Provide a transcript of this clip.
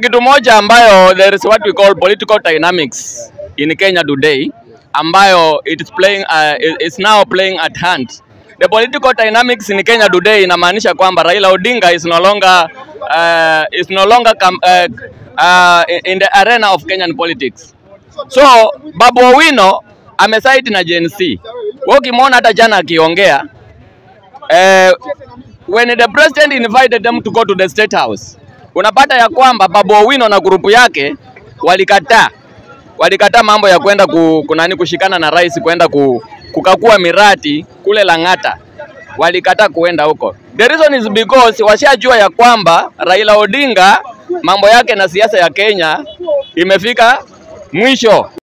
kitu moja ambayo there is what we call political dynamics in Kenya today ambayo it is playing uh, it- it's now playing at hand. The political dynamics in Kenya today inamaanisha kwamba Raila Odinga is no longer uh, is no longer com, uh, uh, in the arena of Kenyan politics. So Babu Owino ameside na Gen Z. Wewe ukimwona hata jana akiongea eh, when the president invited them to go to the state house, unapata ya kwamba Babu Owino na grupu yake walikataa walikataa mambo ya kwenda ku, kunani kushikana na rais kwenda ku, kukakua miradi kule Lang'ata, walikataa kuenda huko. The reason is because washajua ya kwamba Raila Odinga mambo yake na siasa ya Kenya imefika mwisho.